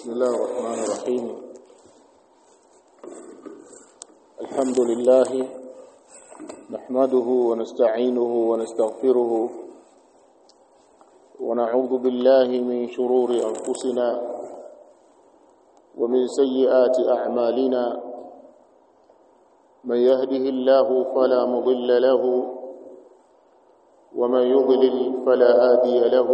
بسم الله الرحمن الرحيم الحمد لله نحمده ونستعينه ونستغفره ونعوذ بالله من شرور أنفسنا ومن سيئات أعمالنا من يهده الله فلا مضل له ومن يضلل فلا هادي له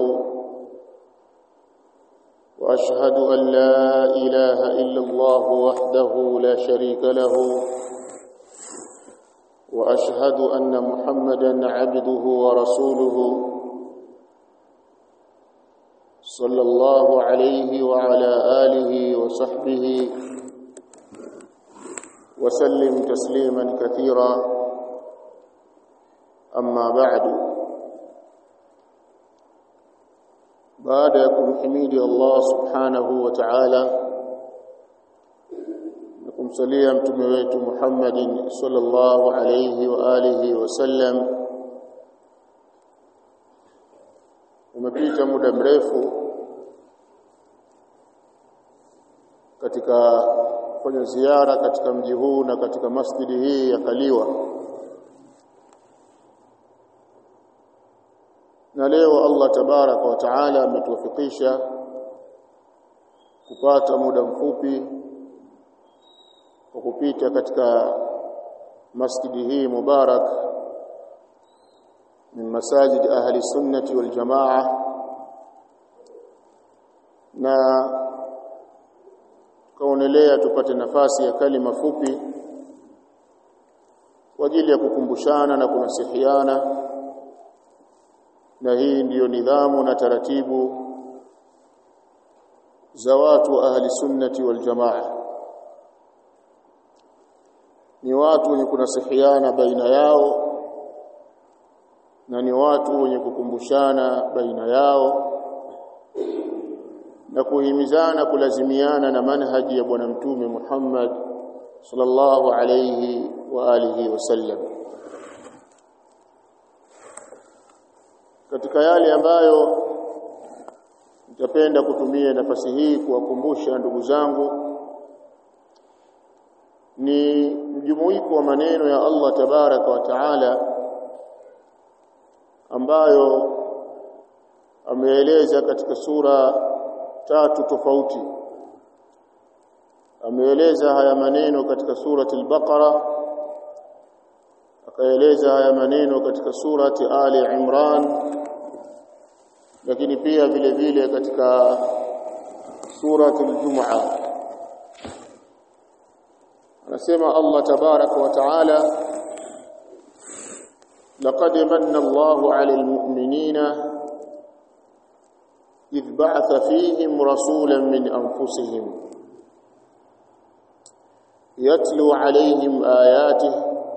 واشهد ان لا اله الا الله وحده لا شريك له واشهد ان محمدا عبده ورسوله صلى الله عليه وعلى اله وصحبه وسلم تسليما كثيرا اما بعد baada ya kumhimidi Allah subhanahu wa ta'ala na kumsalia mtume wetu Muhammadin sallallahu alayhi wa alihi wasallam umepita muda mrefu katika kufanya ziara katika mji huu na katika masjidi hii ya Kaliwa na leo Allah tabaraka wa taala ametuwafikisha kupata muda mfupi kwa kupita katika masjidi hii mubarak min masajid ahli sunnati wal jamaa na kaonelea tupate nafasi ya kalima fupi kwa ajili ya kukumbushana na kunasihiana na hii ndiyo nidhamu na taratibu za watu ahli sunnati wal jamaa ni watu wenye kunasihiana baina yao na ni watu wenye kukumbushana baina yao na kuhimizana kulazimiana na manhaji ya bwana mtume Muhammad sallallahu alayhi wa alihi wasallam katika yale ambayo nitapenda kutumia nafasi hii kuwakumbusha ndugu zangu ni mjumuiko wa maneno ya Allah tabaraka wa taala ambayo ameeleza katika sura tatu tofauti ameeleza haya maneno katika surati al-Baqara akaeleza haya maneno katika surati Ali Imran lakini pia vile vile katika surati al-Jumu'a anasema Allah tabaraka wa taala laqad manna Allahu 'alal mu'minina إذ بعث فيهم رسولا من أنفسهم يتلو عليهم آياته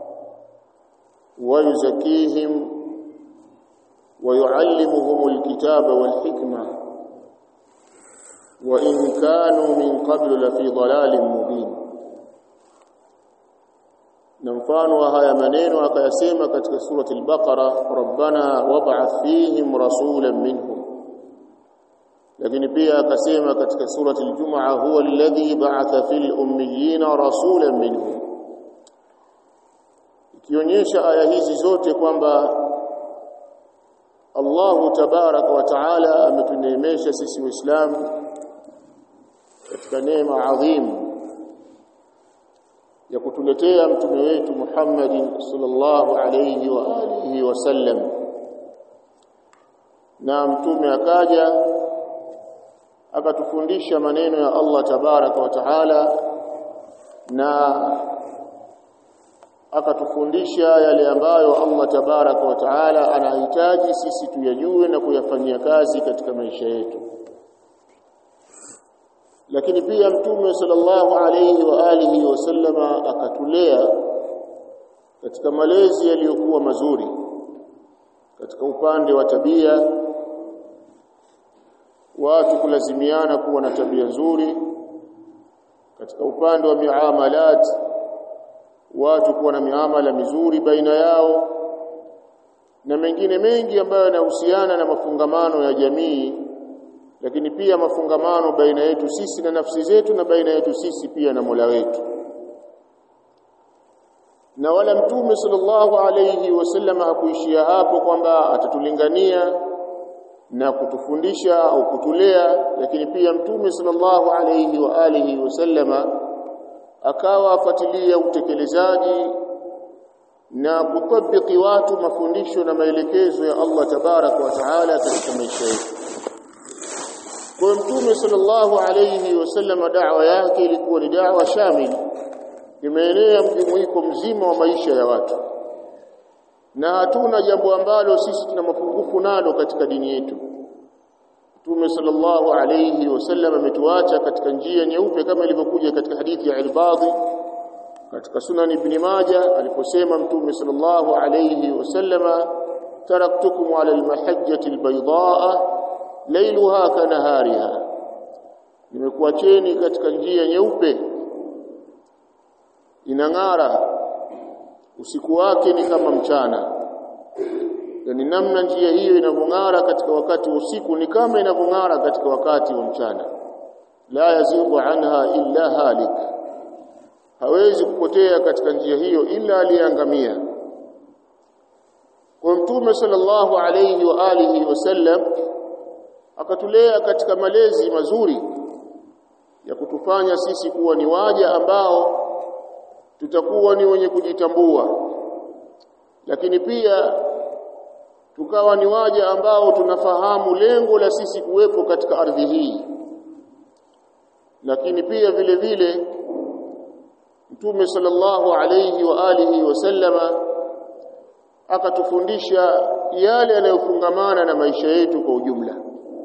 ويزكيهم ويعلمهم الكتاب والحكمة وإن كانوا من قبل لفي ضلال مبين نمفان وهاي منين وكيسيما كتك سورة البقرة ربنا وابعث فيهم رسولا منهم lakini pia akasema katika surati al-Jumu'a huwa alladhi ba'atha fil ummiyina rasulan minhum ikionyesha aya hizi zote kwamba Allahu tabaraka wa taala ametuneemesha sisi waislamu katika neema adhimu ya kutuletea mtume wetu Muhammadin sallallahu alayhi wa alihi wasallam na mtume akaja akatufundisha maneno ya Allah tabaraka wa taala na akatufundisha yale ambayo Allah tabaraka wa taala anahitaji sisi tuyajue na kuyafanyia kazi katika maisha yetu lakini pia mtume sallallahu alayhi wa alihi wasallama akatulea katika malezi yaliyokuwa mazuri katika upande wa tabia watu kulazimiana kuwa na tabia nzuri katika upande wa miamalat watu kuwa na miamala mizuri baina yao na mengine mengi ambayo yanahusiana na mafungamano ya jamii lakini pia mafungamano baina yetu sisi na nafsi zetu na baina yetu sisi pia na Mola wetu na wala mtume sallallahu alayhi wasallam hakuishia hapo kwamba atatulingania na kutufundisha au kutulea lakini pia mtume sallallahu alayhi wa alihi wasallama akawa afuatilia utekelezaji na kutabiki watu mafundisho na maelekezo ya Allah tabarak wa taala katika maisha yetu kwa mtume sallallahu alayhi wasallam da'wa yake ilikuwa ni da'wa shamil imeenea mjumuiko mzima wa maisha ya watu na hatuna jambo ambalo sisi tuna mapungufu nalo katika dini yetu Mtume sallallahu alayhi wasallam ametuacha katika njia nyeupe kama ilivyokuja katika hadithi ya Al-Badhi katika Sunan Ibn Majah aliposema Mtume sallallahu alayhi wasallama taraktukum ala al-mahajjati al-baydaa laylaha kanahariha nimekuacheni katika njia nyeupe inang'ara usiku wake ni kama mchana yani namna njia hiyo inavyong'ara katika wakati wa usiku ni kama inavyong'ara katika wakati wa mchana la yazighu anha illa halik hawezi kupotea katika njia hiyo ila aliyeangamia kwa mtume sallallahu alayhi wa alihi wasallam akatulea katika malezi mazuri ya kutufanya sisi kuwa ni waja ambao tutakuwa ni wenye kujitambua lakini pia tukawa ni waja ambao tunafahamu lengo la sisi kuwepo katika ardhi hii lakini pia vile vile Mtume sallallahu alayhi wa alihi wasallama akatufundisha yale yanayofungamana na maisha yetu kwa ujumla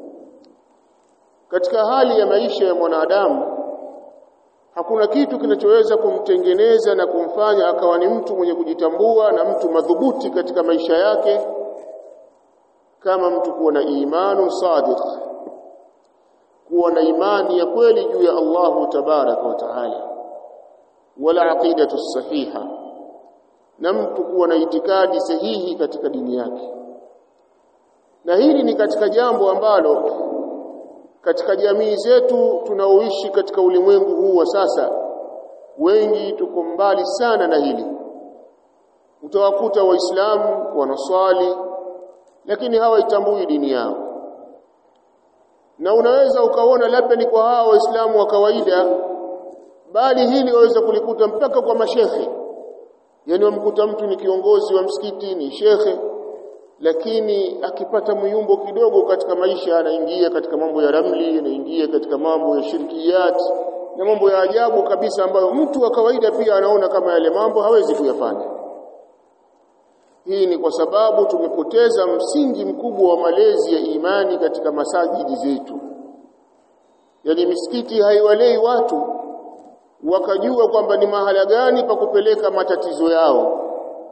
katika hali ya maisha ya mwanadamu hakuna kitu kinachoweza kumtengeneza na kumfanya akawa ni mtu mwenye kujitambua na mtu madhubuti katika maisha yake kama mtu kuwa na imanu sadiq kuwa na imani ya kweli juu ya Allahu tabaraka wa taala wala aqidatu sahiha na mtu kuwa na itikadi sahihi katika dini yake na hili ni katika jambo ambalo katika jamii zetu tunaoishi katika ulimwengu huu wa sasa wengi tuko mbali sana na hili utawakuta waislamu wanaswali lakini hawaitambui dini yao na unaweza ukaona labda ni kwa hawa waislamu wa kawaida bali hili waweza kulikuta mpaka kwa mashekhe yani wamkuta mtu ni kiongozi wa msikiti ni shekhe lakini akipata myumbo kidogo katika maisha anaingia katika mambo ya ramli anaingia katika mambo ya shirkiyat na mambo ya ajabu kabisa ambayo mtu wa kawaida pia anaona kama yale mambo hawezi kuyafanya hii ni kwa sababu tumepoteza msingi mkubwa wa malezi ya imani katika masajidi zetu yani misikiti haiwalei watu wakajua kwamba ni mahala gani pa kupeleka matatizo yao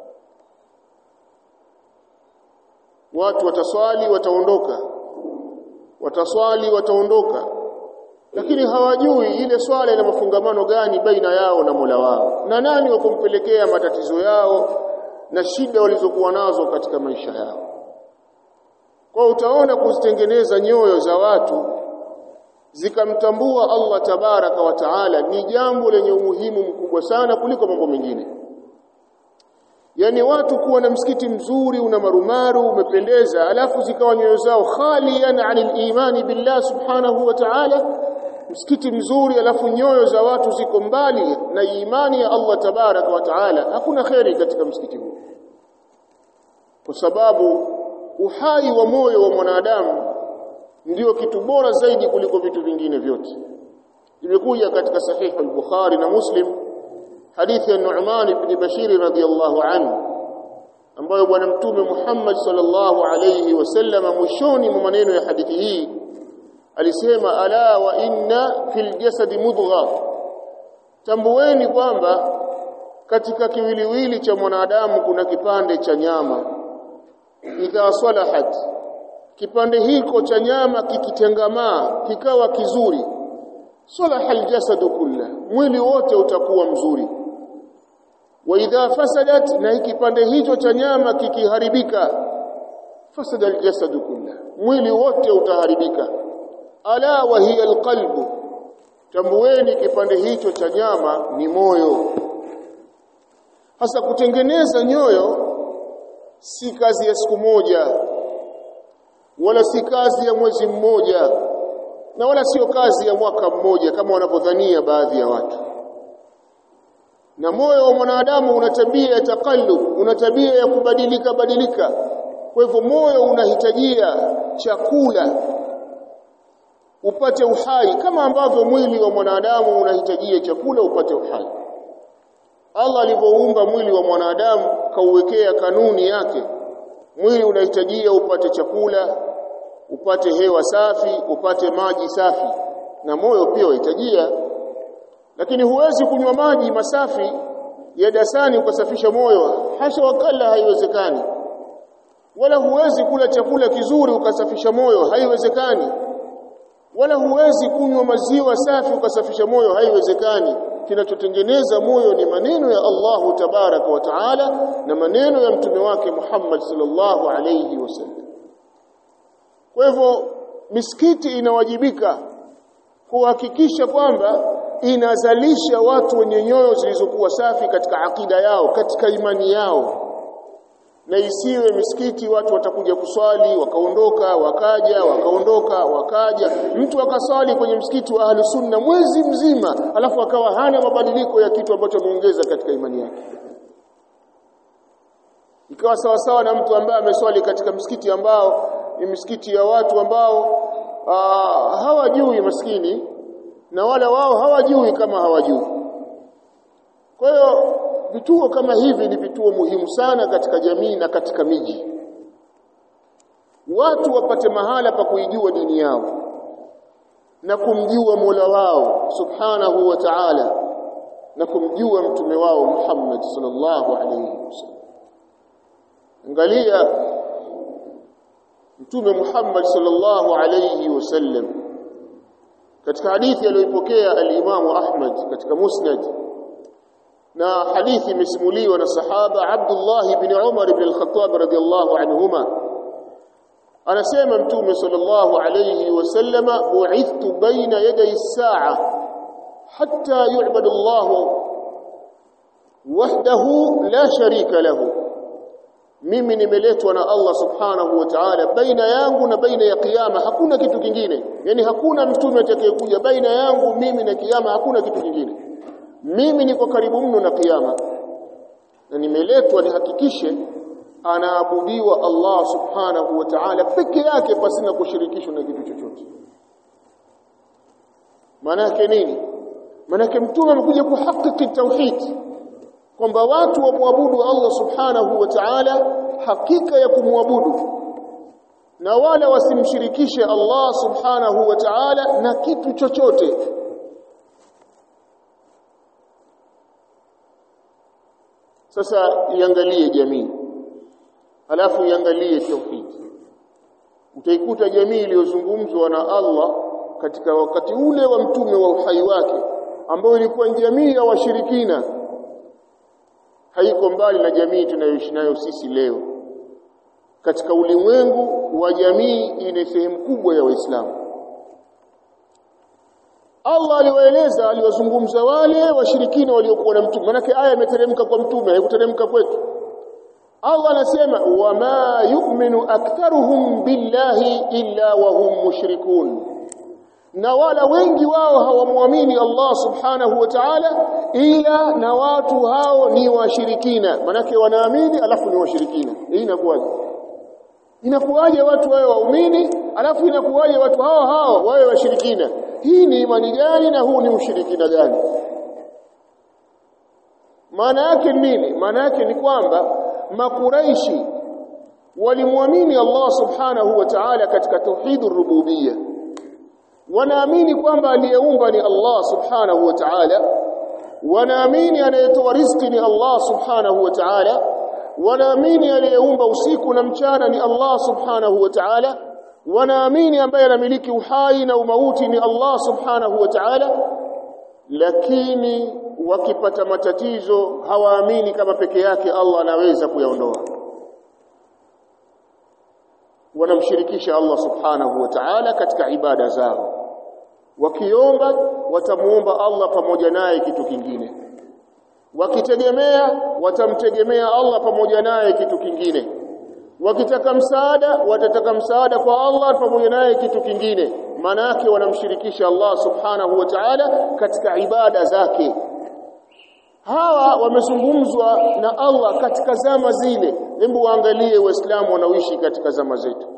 watu wataswali wataondoka wataswali wataondoka lakini hawajui ile swala ina mafungamano gani baina yao na Mola wao na nani wa kumpelekea matatizo yao na shida walizokuwa nazo katika maisha yao kwa utaona kuzitengeneza nyoyo za watu zikamtambua Allah tabaraka wa taala ni jambo lenye umuhimu mkubwa sana kuliko mambo mengine yani watu kuwa na msikiti mzuri una marumaru umependeza alafu zikawa nyoyo zao khaliyan anil imani billah subhanahu wa ta'ala msikiti mzuri alafu nyoyo za watu ziko mbali na imani ya Allah tabaraka wa taala hakuna kheri katika msikiti huu kwa sababu uhai wa moyo wa mwanadamu ndio kitu bora zaidi kuliko vitu vingine vyote imekuja katika sahihu al-Bukhari na Muslim hadithi ya Nu'man ibn Bashir radhiyallahu anhu ambayo bwana mtume Muhammad sallallahu alayhi wasallam mwishoni mwa maneno ya hadithi hii alisema ala wa inna fil jasadi mudgha tambueni kwamba katika kiwiliwili cha mwanadamu kuna kipande cha nyama idha salahat kipande hiko cha nyama kikitengamaa kikawa kizuri salaha aljasadu kulla mwili wote utakuwa mzuri wa idha fasadat na kipande hicho cha nyama kikiharibika fasada aljasadu kulla mwili wote utaharibika ala wa hiya alqalbu tambueni kipande hicho cha nyama ni moyo hasa kutengeneza nyoyo si kazi ya siku moja wala si kazi ya mwezi mmoja na wala sio kazi ya mwaka mmoja kama wanavyodhania baadhi ya watu na moyo wa mwanadamu una tabia ya takallub una tabia ya kubadilika badilika kwa hivyo moyo unahitajia chakula upate uhai kama ambavyo mwili wa mwanadamu unahitajia chakula upate uhai Allah alivyoumba mwili wa mwanadamu kauwekea kanuni yake mwili unahitajia upate chakula upate hewa safi upate maji safi na moyo pia unahitajia lakini huwezi kunywa maji masafi ya dasani ukasafisha moyo hasha wakala haiwezekani wala huwezi kula chakula kizuri ukasafisha moyo haiwezekani wala huwezi kunywa maziwa safi ukasafisha moyo haiwezekani kinachotengeneza moyo ni maneno ya Allahu tabaraka wa taala na maneno ya mtume wake Muhammad sallallahu alayhi wasallam kwa hivyo misikiti inawajibika kuhakikisha kwamba inazalisha watu wenye nyoyo zilizokuwa safi katika akida yao katika imani yao na isiwe misikiti watu watakuja kuswali wakaondoka wakaja wakaondoka wakaja mtu akaswali kwenye msikiti wa ahlu sunna mwezi mzima alafu akawa hana mabadiliko ya kitu ambacho ameongeza katika imani yake ikawa sawa sawa na mtu ambaye ameswali katika msikiti ambao ni misikiti ya watu ambao aa, hawajui maskini na wala wao hawajui kama hawajui kwa hiyo vituo kama hivi ni vituo muhimu sana katika jamii na katika miji watu wapate mahala pa kuijua dini yao na kumjua Mola wao subhanahu wa ta'ala na kumjua mtume wao Muhammad sallallahu alayhi wasallam angalia mtume Muhammad sallallahu alayhi wasallam katika hadithi aliyoipokea al-Imam Ahmad katika Musnad na hadithi imesimuliwa na sahaba Abdullah ibn Umar ibn al-Khattab radiyallahu anhuma anasema mtume sallallahu alayhi wasallama bu'ithtu baina yaday as-sa'a hatta yu'badu Allah wahdahu la sharika lahu mimi nimeletwa na Allah subhanahu wa ta'ala baina yangu na baina ya kiyama hakuna kitu kingine yani hakuna mtume atakayekuja baina yangu mimi na kiyama hakuna kitu kingine mimi niko karibu mno na kiyama na nimeletwa nihakikishe anaabudiwa Allah subhanahu wa ta'ala peke yake pasina kushirikishwa na kitu chochote maana yake nini maana yake mtume amekuja kuhakiki tauhid kwamba watu wamwabudu Allah subhanahu wa ta'ala hakika ya kumwabudu na wala wasimshirikishe Allah subhanahu wa ta'ala na kitu chochote sasa iangalie jamii alafu iangalie tauhid utaikuta jamii iliyozungumzwa na Allah katika wakati ule wa mtume wa uhai wake ambayo ilikuwa jamii ya washirikina haiko mbali na jamii tunayoishi nayo sisi leo katika ulimwengu wa jamii ina sehemu kubwa ya waislamu Allah aliwaeleza aliwazungumza wale washirikina waliokuwa na mtume manake aya imeteremka kwa mtume haikuteremka kwetu Allah anasema wama yu'minu aktharuhum billahi illa wa hum mushrikun na wala wengi wao hawamwamini Allah subhanahu wa ta'ala ila na watu hao ni washirikina manake wanaamini alafu ni washirikina hii inakuwaje inakuwaje watu wawe waumini alafu inakuwaje watu hao hao wawe washirikina hii ni imani gani na huu ni ushirikina gani maana yake nini maana yake ni kwamba makuraishi walimwamini Allah subhanahu wa ta'ala katika tauhidur rububiyya wanaamini kwamba aliyeumba ni Allah subhanahu wa ta'ala wanaamini anayetoa riziki ni Allah subhanahu wa ta'ala wanaamini aliyeumba usiku na mchana ni Allah subhanahu wa ta'ala wanaamini ambaye anamiliki uhai na umauti ni Allah subhanahu wa ta'ala lakini wakipata matatizo hawaamini kama peke yake Allah anaweza kuyaondoa wanamshirikisha Allah subhanahu wa ta'ala katika ibada zao wakiomba watamuomba Allah pamoja naye kitu kingine wakitegemea watamtegemea Allah pamoja naye kitu kingine wakitaka msaada watataka msaada kwa Allah pamoja naye kitu kingine maana yake wanamshirikisha Allah subhanahu wa ta'ala katika ibada zake hawa wamezungumzwa na Allah katika zama zile hebu waangalie waislamu wanaoishi katika zama zetu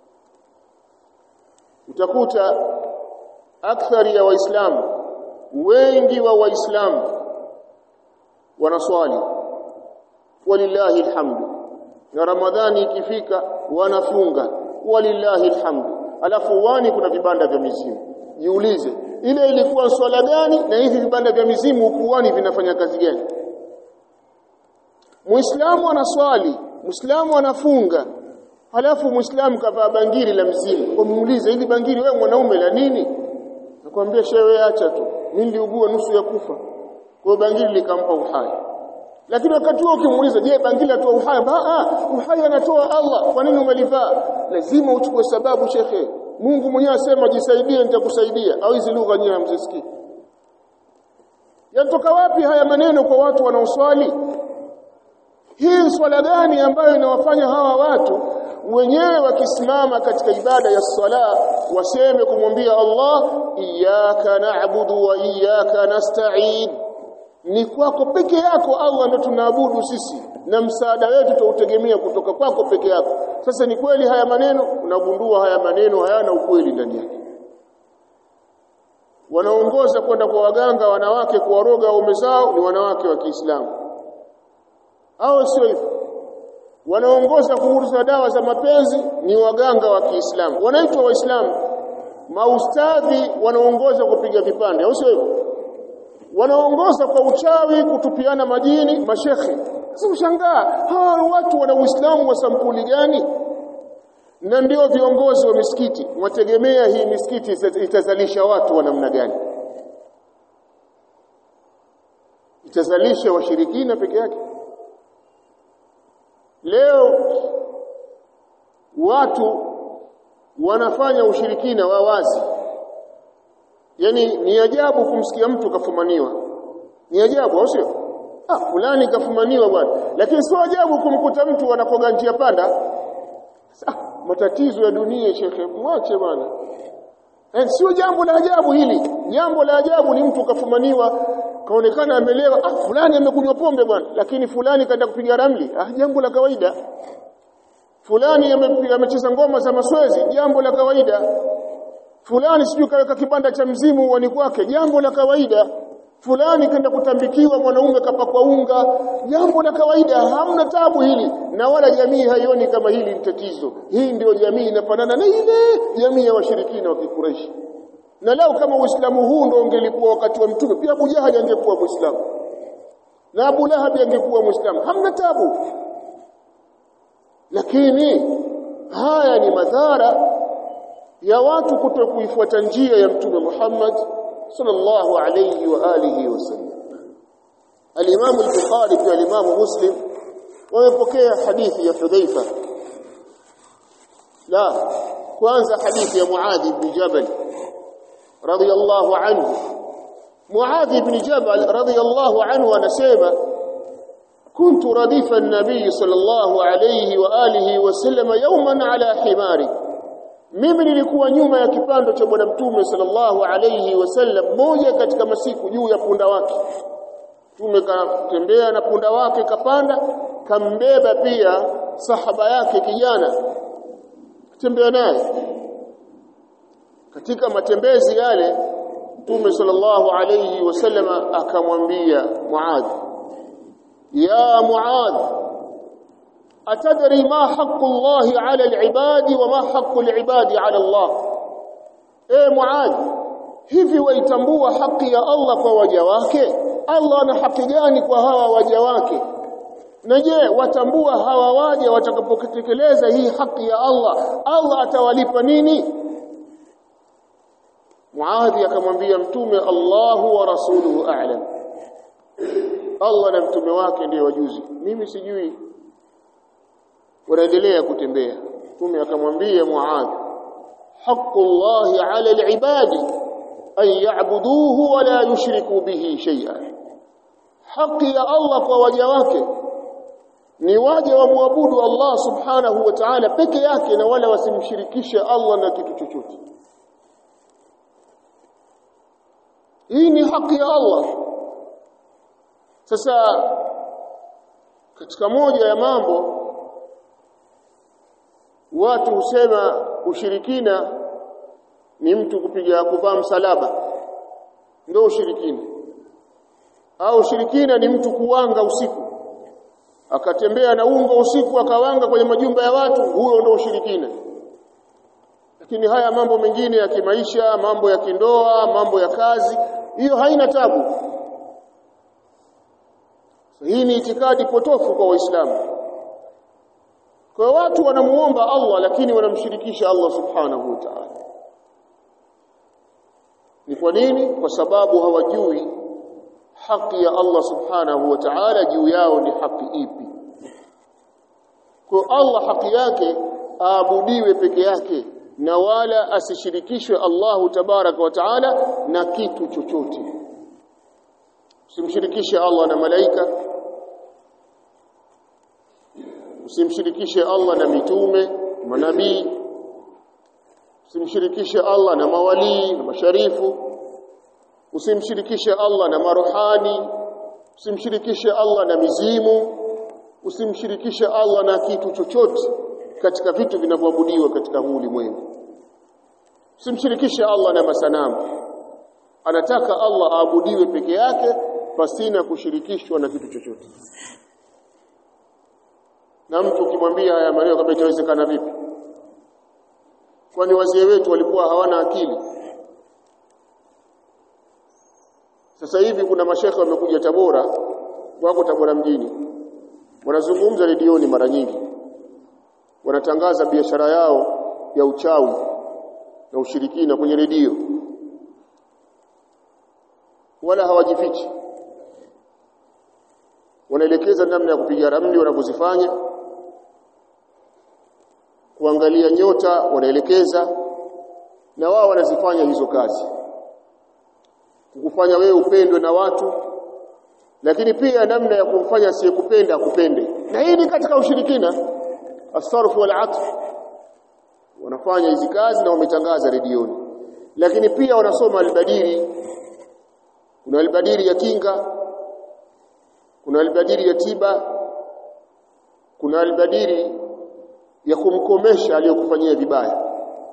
utakuta akthari ya waislamu wengi wa waislamu wanaswali walillahi alhamdu na ramadhani ikifika wanafunga walillahi alhamdu alafu wani kuna vibanda vya mizimu jiulize ile ilikuwa swala gani na hivi vibanda vya mizimu ukuani vinafanya kazi gani muislamu anaswali muislamu anafunga halafu muislamu kavaa bangili la mzimu umuulize ili bangili wewe mwanaume la nini nakwambia shewe acha tu mimi niliugua nusu ya kufa kwa bangili likampa uhai lakini wakati huo ukimuuliza je bangili atoa uhai ah uhai anatoa Allah kwa nini umelivaa lazima uchukue sababu shekhe Mungu mwenyewe asema jisaidie nitakusaidia au hizi lugha nyinyi hamzisikii Yanatoka wapi haya maneno kwa watu wanaoswali hii swala gani ambayo inawafanya hawa watu wenyewe wakisimama katika ibada ya sala waseme kumwambia Allah iyyaka na'budu wa iyyaka nasta'in ni kwako peke yako Allah ndio tunaabudu sisi na msaada wetu tutautegemea kutoka kwako peke yako sasa ni kweli haya maneno unagundua haya maneno hayana ukweli ndani yake wanaongoza kwenda kwa waganga wanawake kuwaroga waume zao ni wanawake wa Kiislamu au sio hivyo wanaongoza kuuza dawa za mapenzi ni waganga wa Kiislamu wanaitwa waislamu maustadhi wanaongoza kupiga vipande au sio hivyo wanaongoza kwa uchawi kutupiana majini mashekhe sasa ushangaa hawa watu wana uislamu wa sampuli gani na ndio viongozi wa misikiti wategemea hii misikiti itazalisha watu wa namna gani itazalisha washirikina peke yake leo watu wanafanya ushirikina wa wazi yani ni ajabu kumsikia mtu kafumaniwa ni ajabu au sio ah fulani kafumaniwa bwana lakini sio ajabu kumkuta mtu anakoga njia panda ah, matatizo ya dunia shekhe mwache bwana eh, sio jambo la ajabu hili jambo la ajabu ni mtu kafumaniwa kaonekana amelewa ah fulani amekunywa pombe bwana lakini fulani kaenda kupiga ramli ah jambo la kawaida fulani amepiga amecheza ngoma za maswezi jambo la kawaida fulani sijui kaweka kibanda cha mzimu uani kwake jambo la kawaida fulani kenda kutambikiwa mwanaume kapakwa unga jambo la kawaida hamna tabu hili na wala jamii haioni kama hili ni tatizo hii ndio jamii inafanana na ile jamii ya washirikina wa Kikureishi na leo kama uislamu huu ndio ungelikuwa wakati wa mtume pia Abu Jahal angekuwa muislamu na Abu Lahab angekuwa muislamu hamna tabu lakini haya ni madhara ya watu kuto kuifuata njia ya mtume Muhammad sallallahu alayhi wa alihi wasallam al-Imam al-Bukhari pia al-Imam Muslim wamepokea hadithi ya Hudhaifa la kwanza hadithi ya Muadh ibn Jabal radiyallahu anhu Muadh ibn Jabal radiyallahu anhu anasema كنت رديف النبي صلى الله عليه وآله وسلم يوما على حماري mimi nilikuwa nyuma ya kipando cha bwana mtume sallallahu alayhi wasallam moja katika masiku juu ya punda wake mtume katembea na punda wake kapanda kambeba pia sahaba yake kijana tembea naye katika matembezi yale mtume sallallahu alayhi wasallam akamwambia muadh ya muadh أتدري ما حق الله على العباد وما حق العباد على الله إيه معاذ hivi waitambua haki ya Allah kwa waja wake Allah ana haki gani kwa hawa waja wake na je watambua hawa waja watakapotekeleza hii haki ya Allah Allah atawalipa nini Muadhi akamwambia mtume Allahu wa rasuluhu a'lam Allah na mtume wake ndiye wajuzi mimi sijui wanaendelea kutembea mtume akamwambia Muadh haqqullahi ala alibadi an ya'buduhu wa la yushriku bihi shay'an haki ya Allah kwa waja wake ni waje wamwabudu Allah subhanahu wa ta'ala peke yake na wala wasimshirikishe Allah na kitu chochote hii ni haki ya Allah sasa katika moja ya mambo watu husema ushirikina ni mtu kupiga kuvaa msalaba ndio ushirikina au ushirikina ni mtu kuwanga usiku akatembea na ungo usiku akawanga kwenye majumba ya watu huyo ndio ushirikina lakini haya mambo mengine ya kimaisha mambo ya kindoa mambo ya kazi hiyo haina tabu so, hii ni itikadi potofu kwa waislamu kwa watu wanamuomba Allah lakini wanamshirikisha Allah subhanahu wa ta'ala ni kwa nini kwa sababu hawajui haki ya Allah subhanahu wa ta'ala juu yao ni haki ipi kwa Allah haki yake aabudiwe peke yake na wala asishirikishwe Allahu tabaraka wa taala na kitu chochote usimshirikishe Allah na malaika usimshirikishe Allah na mitume manabii usimshirikishe Allah na mawalii na masharifu usimshirikishe Allah na maruhani usimshirikishe Allah na mizimu usimshirikishe Allah na kitu chochote katika vitu vinavyoabudiwa katika huu ulimwengu usimshirikishe Allah na masanamu anataka Allah aabudiwe peke yake pasina kushirikishwa na kitu chochote na mtu ukimwambia haya maneno kama itawezekana vipi kwani wazee wetu walikuwa hawana akili sasa hivi kuna mashekhe wamekuja Tabora wako Tabora mjini wanazungumza redioni mara nyingi wanatangaza biashara yao ya uchawi na ushirikina kwenye redio wala hawajifichi wanaelekeza namna ya kupiga ramli wanavyozifanya kuangalia nyota wanaelekeza na wao wanazifanya hizo kazi kukufanya wewe upendwe na watu lakini pia namna ya kumfanya asiyekupenda akupende na hii ni katika ushirikina asarfu wal atf wanafanya hizi kazi na wametangaza redioni lakini pia wanasoma albadiri kuna albadiri ya kinga kuna albadiri ya tiba kuna albadiri ya kumkomesha aliyokufanyia vibaya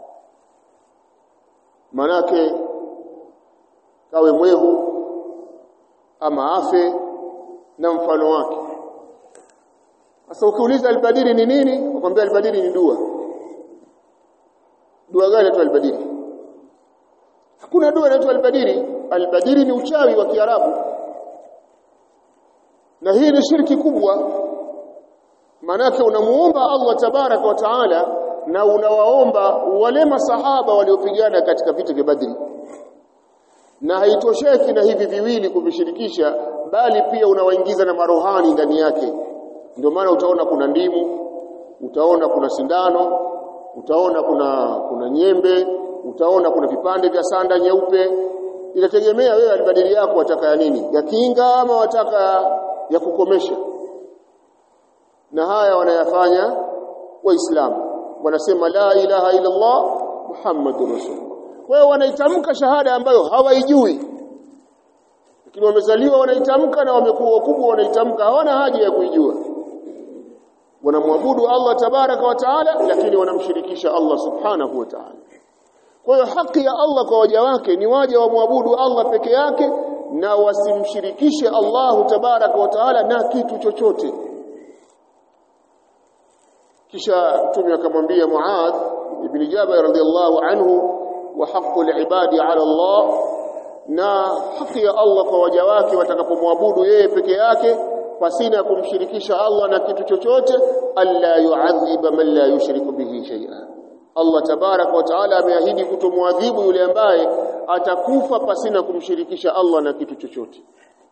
manake kawe mwehu ama afe na mfano wake sasa ukiuliza albadiri ni nini ukwambia albadiri ni dua dua gani inaitwa albadiri hakuna dua inaitwa albadiri albadiri ni uchawi wa kiarabu na hii ni shirki kubwa manake unamuomba Allah tabaraka wa taala na unawaomba wale masahaba waliopigana katika vita vya Badri na haitosheki na hivi viwili kuvishirikisha bali pia unawaingiza na marohani ndani yake ndio maana utaona kuna ndimu utaona kuna sindano utaona kuna kuna nyembe utaona kuna vipande vya sanda nyeupe inategemea wewe albadili yako wataka ya nini ya kinga ama wataka ya kukomesha na haya wanayafanya waislamu wanasema la ilaha illa Allah muhammadur rasulullah kwa hiyo wanaitamka shahada ambayo hawaijui lakini wamezaliwa wanaitamka na wamekuwa wakubwa wanaitamka hawana haja ya kuijua wanamwabudu Allah tabaraka wa taala lakini wanamshirikisha Allah subhanahu wa taala kwa hiyo haki ya Allah kwa waja wake ni waja wamwabudu Allah peke yake na wasimshirikishe Allah tabaraka wa taala na kitu chochote kisha mtume akamwambia Muadh ibn Jabal radhiyallahu anhu wa haqqul ibadi ala Allah na haki ya Allah kwa waja wake watakapomwabudu yeye peke yake pasina kumshirikisha Allah na kitu chochote alla yu'adhiba man la yushriku bihi shay'a Allah tabarak wa taala ameahidi kutomwadhibu yule ambaye atakufa pasina kumshirikisha Allah na kitu chochote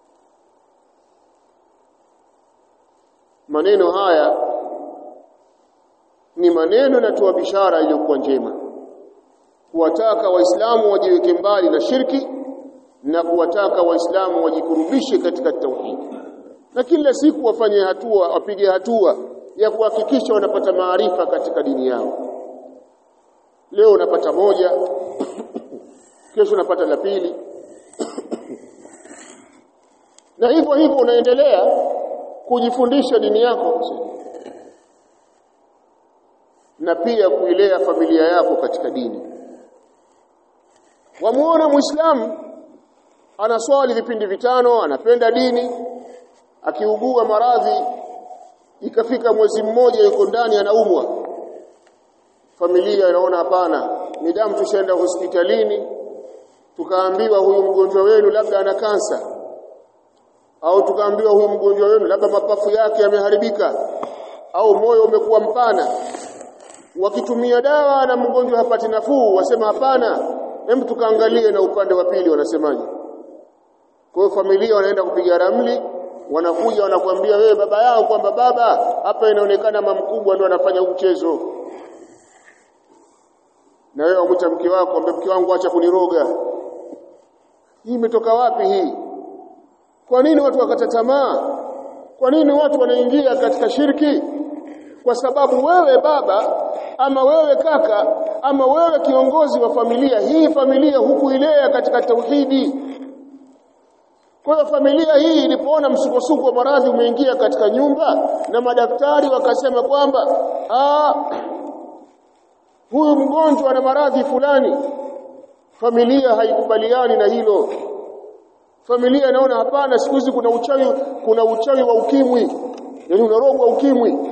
maneno haya ni maneno yanatoa bishara iliyokuwa njema kuwataka waislamu wajiweke mbali na shirki na kuwataka waislamu wajikurubishe katika tauhid na kila siku wafanye hatua wapige hatua ya kuhakikisha wanapata maarifa katika dini yao leo unapata moja kesho unapata la pili na hivyo hivyo unaendelea kujifundisha dini yako na pia kuilea familia yako katika dini wamuona muislamu anaswali vipindi vitano anapenda dini akiugua maradhi ikafika mwezi mmoja yuko ndani anaumwa familia inaona hapana nidamu tushaenda hospitalini tukaambiwa huyu mgonjwa wenu labda ana kansa au tukaambiwa huyu mgonjwa wenu labda mapafu yake yameharibika au moyo umekuwa mpana wakitumia dawa na mgonjwa hapati nafuu wasema hapana hem tukaangalie na upande wa pili wanasemaje kwa hiyo familia wanaenda kupiga ramli wanakuja wanakuambia wewe baba yao kwamba baba hapa inaonekana mama mkubwa ndio anafanya mchezo na wewe umwita mke wako ambaye mke wangu acha kuniroga hii imetoka wapi hii kwa nini watu wakata tamaa kwa nini watu wanaingia katika shirki kwa sababu wewe baba ama wewe kaka ama wewe kiongozi wa familia hii familia hukuilea katika tauhidi kwa hiyo familia hii ilipoona msukosuko wa maradhi umeingia katika nyumba na madaktari wakasema kwamba ah huyu mgonjwa ana maradhi fulani familia haikubaliani na hilo familia inaona hapana siku hizi kuna uchawi kuna uchawi wa ukimwi yani unarogwa ukimwi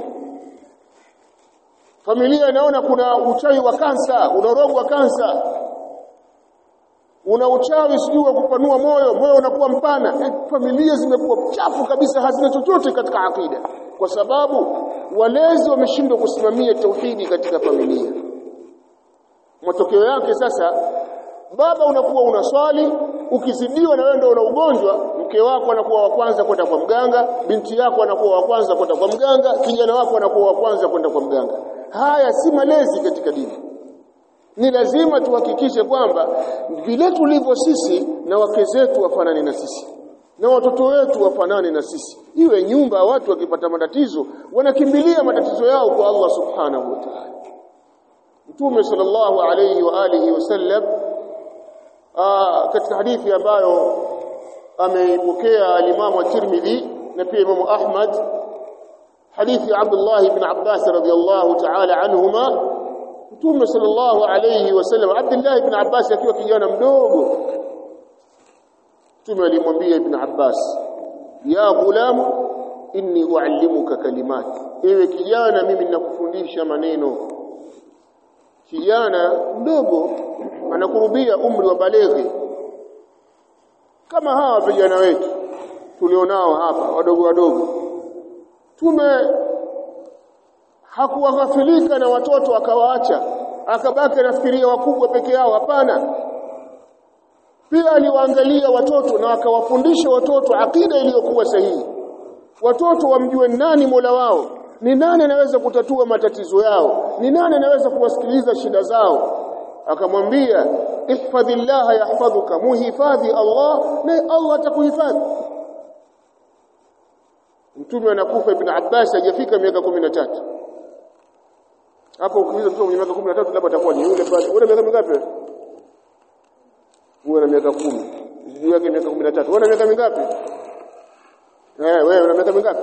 familia inaona kuna uchawi wa kansa unarogwa kansa una uchawi sijui wa kupanua moyo moyo unakuwa mpana eh, familia zimekuwa chafu kabisa hazina chochote katika akida kwa sababu walezi wameshindwa kusimamia tauhidi katika familia matokeo yake sasa baba unakuwa unaswali ukizidiwa na wewe ndio una ugonjwa mke wako anakuwa wa kwanza kwenda kwa mganga binti yako anakuwa wa kwanza kwenda kwa mganga kijana wako anakuwa wa kwanza kwenda kwa mganga haya si malezi katika dini ni lazima tuhakikishe kwamba vile tulivyo sisi na wake zetu wafanane na sisi na watoto wetu wafanane na sisi iwe nyumba watu wakipata matatizo wanakimbilia matatizo yao kwa Allah subhanahu wa ta'ala Mtume sallallahu alayhi wa alihi wasallam katika hadithi ambayo ameipokea al-Imam at-Tirmidhi na pia Imam Ahmad hadithi Abdullah ibn Abbas radhiyallahu ta'ala anhuma Mtume sallallahu alayhi wasallam Abdullah ibn Abbas akiwa kijana mdogo Mtume alimwambia Ibn Abbas ya gulam inni uallimuka kalimat ewe kijana mimi ninakufundisha maneno kijana mdogo anakurubia umri wa baleghe kama hawa vijana wetu tulionao hapa wadogo wadogo tume hakuwaghafilika na watoto akawaacha akabaki anafikiria wakubwa peke yao hapana pia aliwaangalia watoto na akawafundisha watoto akida iliyokuwa sahihi watoto wamjue nani Mola wao ni nani anaweza kutatua matatizo yao ni nani anaweza kuwasikiliza shida zao akamwambia ihfadhillaha yahfadhuka muhifadhi Allah na Allah atakuhifadhi mtume anakufa ibn Abbas hajafika miaka 13 hapo ukiuliza mtu mwenye miaka 13 labda atakuwa ni yule pale una miaka mingapi wewe una miaka 10 juu yake miaka 13 wewe una miaka mingapi eh wewe una miaka mingapi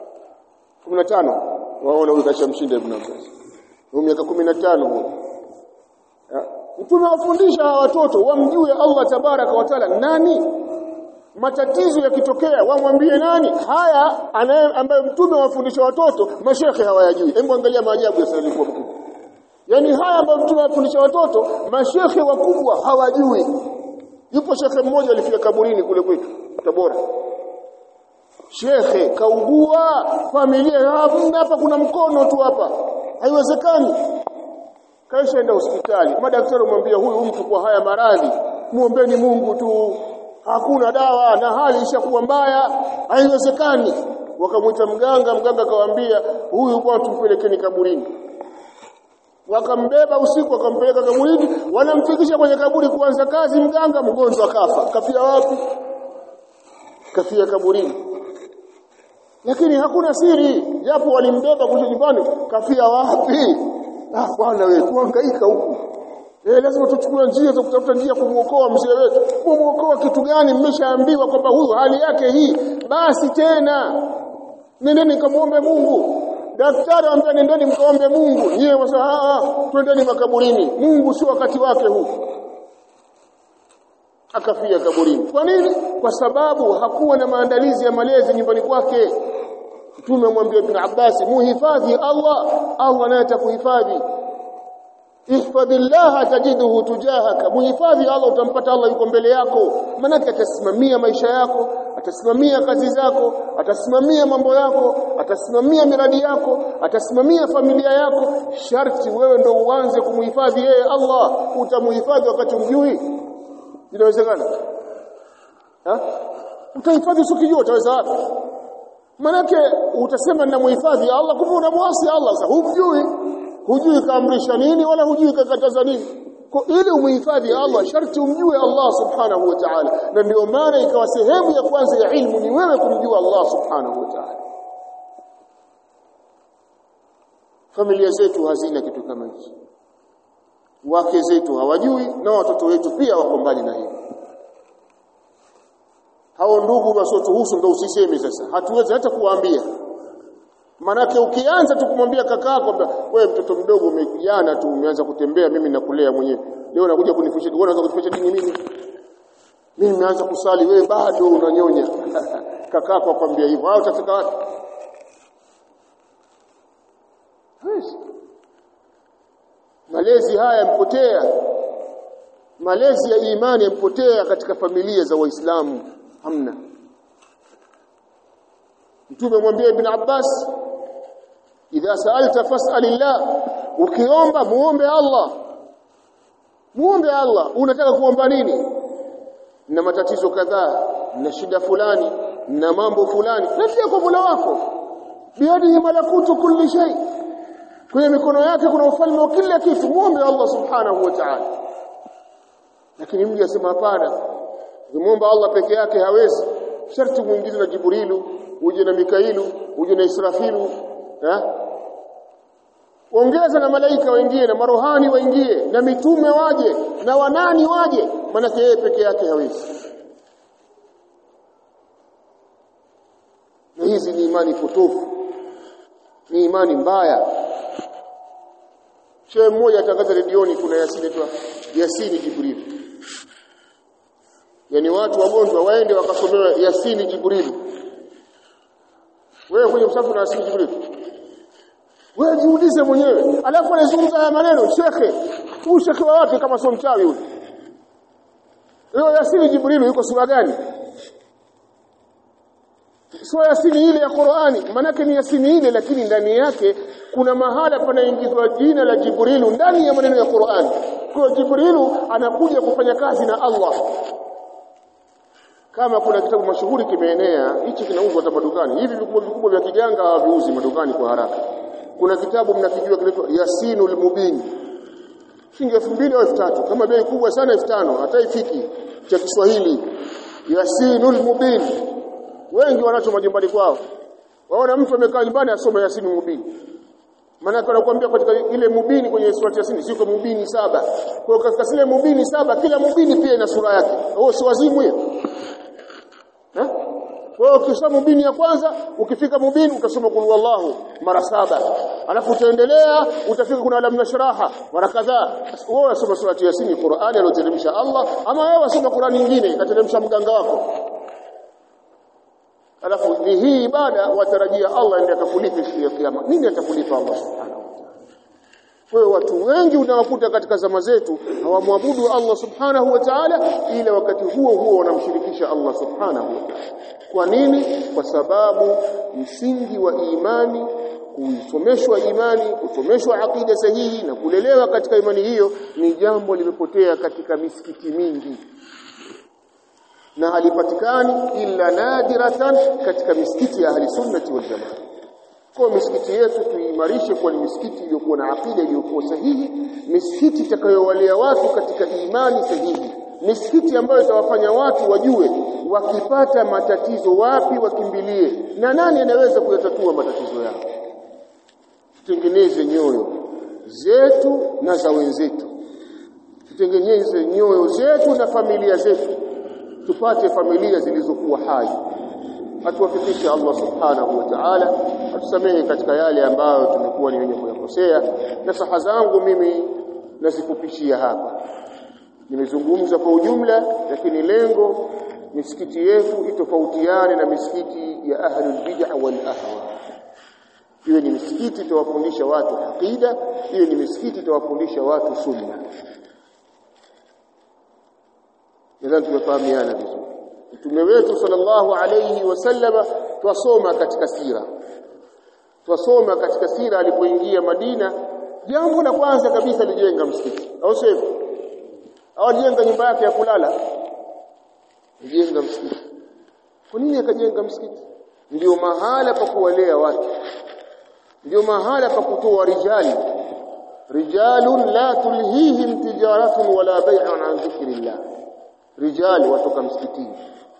15 waona huyu kashamshinda ibn Abbas huyo miaka 15 huyo mtume wafundisha hawa watoto wamjue Allah tabaraka wa taala nani matatizo yakitokea wamwambie nani haya anaye ambaye mtume wafundisha watoto mashekhe hawayajui hebu angalia maajabu ya swali kwa mkubwa yani haya ambayo mtume wafundisha watoto mashekhe wakubwa hawajui yupo shekhe mmoja alifika kaburini kule kwetu Tabora shekhe kaugua familia hamna hapa kuna mkono tu hapa haiwezekani kaisha enda hospitali madaktari wamwambia huyu mtu kwa haya maradhi muombeni Mungu tu hakuna dawa na hali ishakuwa mbaya haiwezekani wakamwita mganga mganga akawaambia huyu kwa tumpelekeni kaburini wakambeba usiku wakampeleka kaburini wanamfikisha kwenye kaburi kuanza kazi mganga mgonjwa akafa kafia wapi kafia kaburini lakini hakuna siri japo walimbeba kuja nyumbani kafia wapi ah bwana wewe kuhangaika huku eh lazima tuchukue njia za kutafuta njia kumuokoa mzee wetu kumuokoa kitu gani mmeshaambiwa kwamba huyu hali yake hii basi tena nendeni kamuombe Mungu daktari anambia nendeni mkaombe Mungu yeye wasema ah twendeni makaburini Mungu si wakati wake huu akafia kaburini kwa nini kwa sababu hakuwa na maandalizi ya malezi nyumbani kwake mtume amwambia ibn Abbas muhifadhi Allah Allah naye atakuhifadhi ihfadhillah tajiduhu tujahaka muhifadhi Allah utampata Allah yuko mbele yako manake atasimamia maisha yako atasimamia kazi zako atasimamia mambo yako atasimamia miradi yako atasimamia familia yako sharti wewe ndo uanze kumhifadhi yeye Allah utamuhifadhi wakati umjui inawezekana ha utahifadhi usikijua utaweza wapi manake utasema ninamuhifadhi Allah kumbe unamwasi Allah sasa humjui hujui kaamrisha nini wala hujui kakataza nini kwa ili umhifadhi Allah sharti umjue Allah subhanahu wa ta'ala na ndio maana ikawa sehemu ya kwanza ya ilmu ni wewe kumjua Allah subhanahu wa ta'ala familia zetu hazina kitu kama hicho wake zetu hawajui na watoto wetu pia wako mbali na hilo hao ndugu wasiotuhusu ndio usiseme sasa hatuwezi hata kuwaambia manake ukianza tu kumwambia kaka kwamba wewe mtoto mdogo umejana tu umeanza kutembea mimi nakulea mwenyewe leo nakuja kunifundisha wewe unaanza kufundisha dini mimi mimi nimeanza kusali wewe bado unanyonya kaka yako akwambia hivyo au utafika wapi malezi haya yampotea malezi ya imani yampotea katika familia za waislamu hamna mtume mwambie ibn Abbas idha sa'alta fas'alillah ukiomba muombe Allah muombe Allah unataka kuomba nini na matatizo kadhaa na shida fulani na mambo fulani letea kwa Mola wako biyadihi malakutu kulli shay kwenye mikono yake kuna ufalme wa kila kitu muombe Allah subhanahu wa ta'ala lakini mji asema hapana ukimwomba Allah peke yake hawezi sharti muingize na Jibrilu uje na Mikailu uje na Israfilu eh ongeza na malaika waingie na marohani waingie na mitume waje na wanani waje maana yeye peke yake hawezi na hizi ni imani potofu ni imani mbaya shehe mmoja atangaza redioni kuna yasini tu yasini jibril yani watu wagonjwa waende wakasomewa yasini jibril wewe kwenye msafu na yasini jibril wewe jiulize mwenyewe alafu anazungumza haya maneno shekhe huyu shekhe wa wapi kama sio mchawi huyu hiyo yasini jibril yuko sura gani sura yasini ile ya Qur'ani manake ni yasini ile lakini ndani yake kuna mahala panaingizwa jina la Jibrilu ndani ya maneno ya Qur'ani kwa Jibrilu anakuja kufanya kazi na Allah kama kuna kitabu mashuhuri kimeenea hichi kinauzwa hata madukani hivi vikubwa vikubwa vya kiganga haviuzi madukani kwa haraka kuna kitabu mnakijua kinaitwa Yasinul Mubin shilingi 2000 au 3000 kama bei kubwa sana 5000 hata ifiki cha Kiswahili Yasinul Mubin wengi wanacho majumbani kwao waona mtu amekaa nyumbani asoma Yasinul Mubin maana anakuambia katika ile mubini kwenye surati Yasin siko mubini saba kwa katika zile mubini saba kila mubini pia ina sura yake wao si wazimu hiyo eh kwa hiyo ukisoma mubini ya kwanza ukifika mubini ukasoma kul wallahu mara saba alafu utaendelea utafika kuna alam nashraha mara kadhaa wewe unasoma surati Yasin Qur'ani aliyoteremsha Allah ama wewe unasoma Qur'ani nyingine ikateremsha mganga wako alafu ni hii ibada watarajia Allah ndiye atakulipa siku ya kiyama nini atakulipa Allah subhanahu wa ta'ala kwa watu wengi unawakuta katika zama zetu hawamwabudu Allah subhanahu wa ta'ala ila wakati huo huo wanamshirikisha Allah subhanahu wa ta'ala kwa nini kwa sababu msingi wa imani kusomeshwa imani kusomeshwa akida sahihi na kulelewa katika imani hiyo ni jambo limepotea katika misikiti mingi na halipatikani illa nadiratan katika misikiti ya ahli sunnati wal jamaa kwa misikiti yetu tuimarishe kwa ni misikiti iliyokuwa na akida iliyokuwa sahihi misikiti itakayowalea watu katika imani sahihi misikiti ambayo itawafanya watu wajue wakipata matatizo wapi wakimbilie na nani anaweza kuyatatua matatizo yao tutengeneze nyoyo zetu na za wenzetu tutengeneze nyoyo zetu na familia zetu tupate familia zilizokuwa hai atuwafikishe Allah subhanahu wa ta'ala atusamehe katika yale ambayo tumekuwa ni wenye kuyakosea na saha zangu mimi nazifupishia hapa nimezungumza kwa ujumla lakini lengo misikiti yetu itofautiane na misikiti ya ahlul bid'ah wal ahwa iwe ni misikiti itawafundisha watu aqida iwe ni misikiti itawafundisha watu sunna nadhani tumefahamiana vizuri mtume wetu sallallahu alayhi wasallama twasoma katika sira twasoma katika sira alipoingia Madina jambo la kwanza kabisa alijenga msikiti au sivyo au alijenga nyumba yake ya kulala alijenga msikiti kwa nini akajenga msikiti ndio mahala pa kuwalea watu ndio mahala pa kutoa rijali rijalun la tulhihim tijaratun wala bay'un an dhikrillah rijali watoka msikitini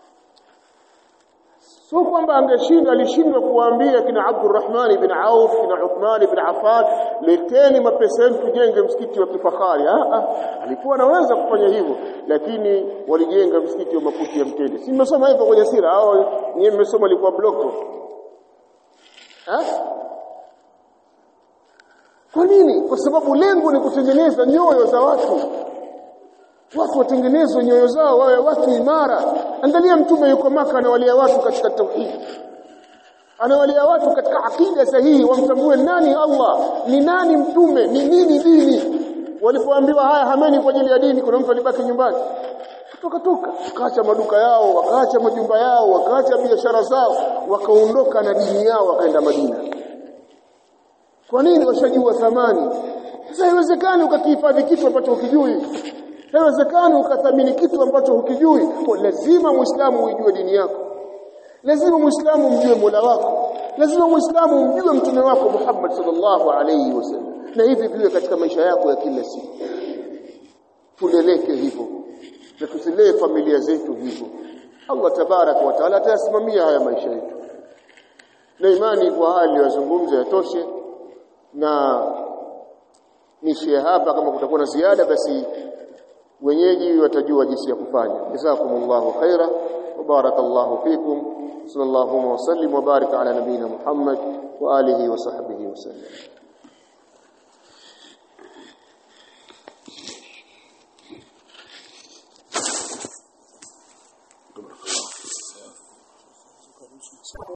sio kwamba angeshindwa alishindwa kuwaambia kina Abdurrahman ibn Auf kina Uthman ibn Affan leteni mapesa yenu tujenge msikiti wa kifahari ah ah alikuwa anaweza kufanya hivyo lakini walijenga msikiti wa makuti ya mtende si mmesoma hivyo kwenye sira au nyewe mmesoma ilikuwa bloko ah kwa nini kwa sababu lengo ni kutengeneza nyoyo za watu watu watengenezwe nyoyo zao wawe watu imara angalia mtume yuko maka anawalia watu katika tauhid anawalia watu katika akida sahihi wamtambue nani Allah ni nani mtume ni nini dini walipoambiwa haya hameni kwa ajili ya dini kuna mtu alibaki nyumbani kutoka toka wakaacha maduka yao wakaacha majumba yao wakaacha biashara zao wakaondoka na dini yao wakaenda Madina kwa nini washajua thamani sasa haiwezekani ukakihifadhi kitu ambacho ukijui haiwezekani ukathamini kitu ambacho hukijui kwa lazima muislamu uijue dini yako lazima muislamu umjue Mola wako lazima muislamu umjue mtume wako Muhammad sallallahu alayhi wasallam na hivi viwe katika maisha yako ya kila siku tuleleke hivyo na tusilee familia zetu hivyo Allah tabarak wa taala atayasimamia haya maisha yetu na imani kwa hali aliyozungumza yatoshe na nishie hapa kama kutakuwa na ziada basi wenyeji watajua jinsi ya kufanya jazakumullahu khaira wa barakallahu fikum sallallahu wa sallim wa barik ala nabina muhammad wa alihi wa sahbihi wa sallam